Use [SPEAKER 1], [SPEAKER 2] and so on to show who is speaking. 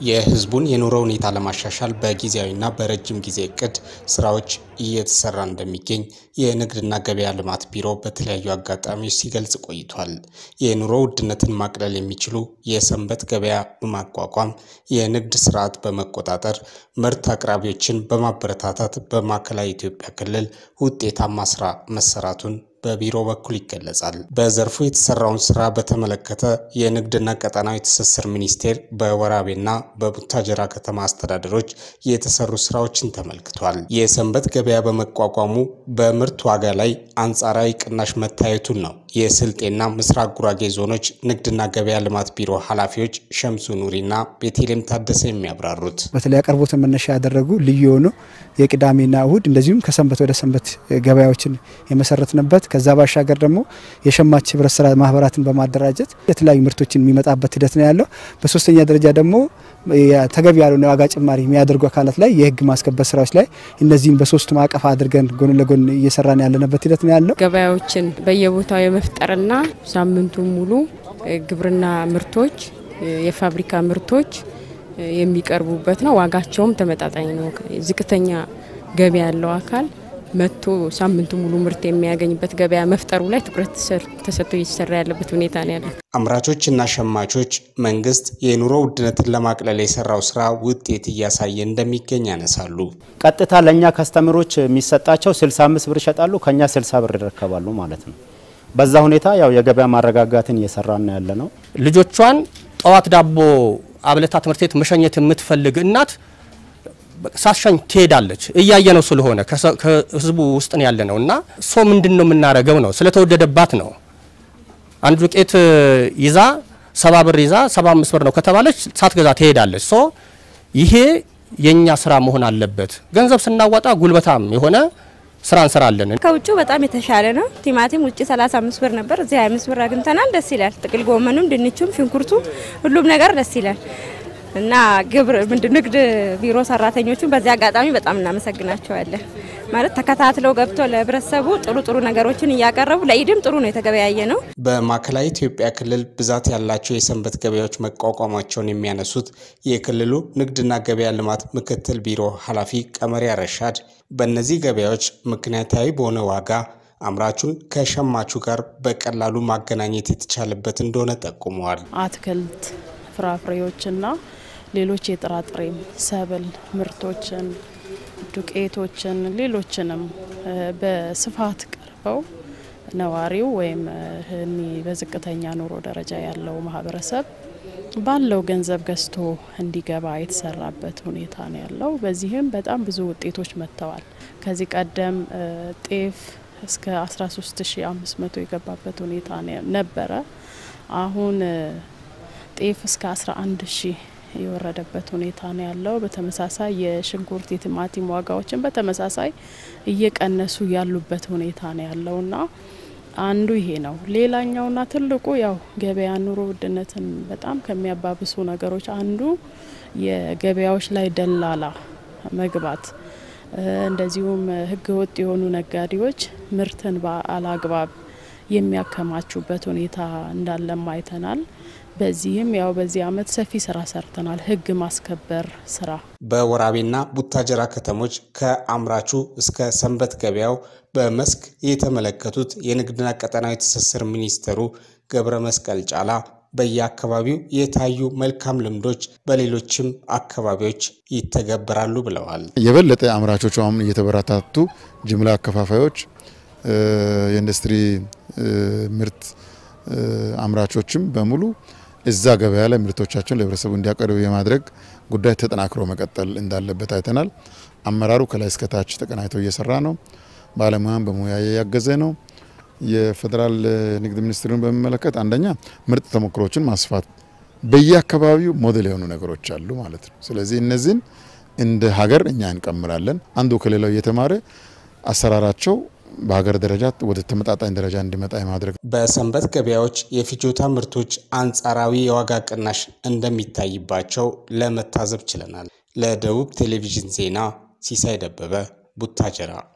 [SPEAKER 1] የሕዝቡን የኑሮ ሁኔታ ለማሻሻል በጊዜያዊና በረጅም ጊዜ እቅድ ስራዎች እየተሰራ እንደሚገኝ የንግድና ገበያ ልማት ቢሮ በተለያዩ አጋጣሚዎች ሲገልጽ ቆይቷል። የኑሮ ውድነትን ማቅለል የሚችሉ የሰንበት ገበያ በማቋቋም የንግድ ስርዓት በመቆጣጠር ምርት አቅራቢዎችን በማበረታታት በማዕከላዊ ኢትዮጵያ ክልል ውጤታማ ስራ መሰራቱን በቢሮ በኩል ይገለጻል። በዘርፉ የተሰራውን ስራ በተመለከተ የንግድና ቀጠናዊ ትስስር ሚኒስቴር በወራቤና በቡታጀራ ከተማ አስተዳደሮች የተሰሩ ስራዎችን ተመልክቷል። የሰንበት ገበያ በመቋቋሙ በምርት ዋጋ ላይ አንጻራዊ ቅናሽ መታየቱን ነው የስልጤና ምስራቅ ጉራጌ ዞኖች ንግድና ገበያ ልማት ቢሮ ኃላፊዎች ሸምሱ ኑሪና ቤቴሌም ታደሰ የሚያብራሩት።
[SPEAKER 2] በተለይ አቅርቦትን መነሻ ያደረጉ ልዩ የሆኑ የቅዳሜና እሁድ እንደዚሁም ከሰንበት ወደ ሰንበት ገበያዎችን የመሰረትንበት ከዛ ባሻገር ደግሞ የሸማች ህብረት ስራ ማህበራትን በማደራጀት የተለያዩ ምርቶችን የሚመጣበት ሂደት ነው ያለው። በሶስተኛ ደረጃ ደግሞ ተገቢ ያልሆነ የዋጋ ጭማሪ የሚያደርጉ አካላት ላይ የህግ ማስከበር ስራዎች ላይ እነዚህን በሶስቱ ማዕቀፍ አድርገን ጎን ለጎን እየሰራን ያለንበት ሂደት ነው ያለው።
[SPEAKER 3] ገበያዎችን በየቦታው የመፍጠርና ሳምንቱን ሙሉ ግብርና ምርቶች፣ የፋብሪካ ምርቶች የሚቀርቡበት ነው። ዋጋቸውም ተመጣጣኝ ነው። ዝቅተኛ ገቢ ያለው አካል መጥቶ ሳምንቱ ሙሉ ምርት የሚያገኝበት ገበያ መፍጠሩ ላይ ትኩረት ተሰጥቶ እየተሰራ ያለበት ሁኔታ ነው ያለው።
[SPEAKER 1] አምራቾችና ሸማቾች መንግስት የኑሮ ውድነትን ለማቅለል የሰራው ስራ ውጤት እያሳየ እንደሚገኝ ያነሳሉ።
[SPEAKER 4] ቀጥታ ለእኛ ከስተምሮች የሚሰጣቸው 65 ብር ይሸጣሉ፣ ከኛ 60 ብር ይረከባሉ ማለት ነው። በዛ ሁኔታ ያው የገበያ ማረጋጋትን እየሰራን ያለ ነው።
[SPEAKER 5] ልጆቿን ጠዋት ዳቦ አብለታ ትምህርት ቤት መሸኘት የምትፈልግ እናት ሳሻኝ ትሄዳለች። እያየ ነው ስለሆነ ከህዝቡ ውስጥ ነው ያለ ነው እና ሶ ምንድን ነው የምናደርገው ነው ስለተወደደባት ነው። አንድ ዱቄት ይዛ ሰባ ብር ይዛ ሰባ አምስት ብር ነው ከተባለች ሳትገዛ ትሄዳለች። ሶ ይሄ የኛ ስራ መሆን አለበት። ገንዘብ ስናዋጣ ጉልበታም የሆነ ስራ እንሰራለን።
[SPEAKER 6] ከውጭ በጣም የተሻለ ነው። ቲማቲም ውጭ 35 ብር ነበር፣ እዚህ 25 ብር አግኝተናል። ደስ ይላል። ጥቅል ጎመኑም፣ ድንቹም፣ ሽንኩርቱ ሁሉም ነገር ደስ ይላል። እና ግብር ምንድን ንግድ ቢሮ ሰራተኞቹን በዚህ አጋጣሚ በጣም እናመሰግናቸዋለን። ማለት ተከታትለው ገብተው ለህብረተሰቡ ጥሩ ጥሩ ነገሮችን እያቀረቡ ለኢድም ጥሩ ነው የተገበያየ ነው።
[SPEAKER 1] በማዕከላዊ ኢትዮጵያ ክልል ብዛት ያላቸው የሰንበት ገበያዎች መቋቋማቸውን የሚያነሱት የክልሉ ንግድና ገበያ ልማት ምክትል ቢሮ ኃላፊ ቀመሪያ ረሻድ በእነዚህ ገበያዎች ምክንያታዊ በሆነ ዋጋ አምራቹን ከሸማቹ ጋር በቀላሉ ማገናኘት የተቻለበት እንደሆነ ጠቁመዋል።
[SPEAKER 7] አትክልት ፍራፍሬዎችና ሌሎች የጥራጥሬም ሰብል ምርቶችን፣ ዱቄቶችን፣ ሌሎችንም በስፋት ቀርበው ነዋሪው ወይም እኒ በዝቅተኛ ኑሮ ደረጃ ያለው ማህበረሰብ ባለው ገንዘብ ገዝቶ እንዲገባ የተሰራበት ሁኔታ ነው ያለው። በዚህም በጣም ብዙ ውጤቶች መጥተዋል። ከዚህ ቀደም ጤፍ እስከ 13500 የገባበት ሁኔታ ነበረ። አሁን ጤፍ እስከ 11 ሺህ የወረደበት ሁኔታ ነው ያለው። በተመሳሳይ የሽንኩርት የቲማቲም ዋጋዎችን በተመሳሳይ እየቀነሱ ያሉበት ሁኔታ ነው ያለውና አንዱ ይሄ ነው። ሌላኛውና ትልቁ ያው ገበያ ኑሮ ውድነትን በጣም ከሚያባብሱ ነገሮች አንዱ የገበያዎች ላይ ደላላ መግባት፣ እንደዚሁም ህገወጥ የሆኑ ነጋዴዎች ምርትን በአላግባብ የሚያከማቹበት ሁኔታ እንዳለም አይተናል። በዚህም ያው በዚህ አመት ሰፊ ስራ ሰርተናል። ህግ ማስከበር ስራ
[SPEAKER 1] በወራቤና ቡታጀራ ከተሞች ከአምራቹ እስከ ሰንበት ገበያው በመስክ የተመለከቱት የንግድና ቀጠናዊ ትስስር ሚኒስትሩ ገብረ መስቀል ጫላ በየአካባቢው የታዩ መልካም ልምዶች በሌሎችም አካባቢዎች ይተገበራሉ ብለዋል።
[SPEAKER 8] የበለጠ አምራቾቹ አሁን እየተበረታቱ ጅምላ አከፋፋዮች፣ የኢንዱስትሪ ምርት አምራቾችም በሙሉ እዛ ገበያ ላይ ምርቶቻቸውን ለህብረተሰቡ እንዲያቀርቡ የማድረግ ጉዳይ ተጠናክሮ መቀጠል እንዳለበት አይተናል። አመራሩ ከላይ እስከታች ተቀናይቶ እየሰራ ነው። ባለሙያን በሙያ ያገዘ ነው። የፌዴራል ንግድ ሚኒስትሩን በሚመለከት አንደኛ ምርጥ ተሞክሮችን ማስፋት በየአካባቢው ሞዴል የሆኑ ነገሮች አሉ ማለት ነው። ስለዚህ እነዚህን እንደ ሀገር እኛ እንቀምራለን። አንዱ ከሌላው እየተማረ አሰራራቸው በሀገር ደረጃ ወደ ተመጣጣኝ ደረጃ እንዲመጣ የማድረግ
[SPEAKER 1] በሰንበት ገበያዎች የፍጆታ ምርቶች አንጻራዊ የዋጋ ቅናሽ እንደሚታይባቸው ለመታዘብ ችለናል። ለደቡብ ቴሌቪዥን ዜና ሲሳይ ደበበ ቡታጀራ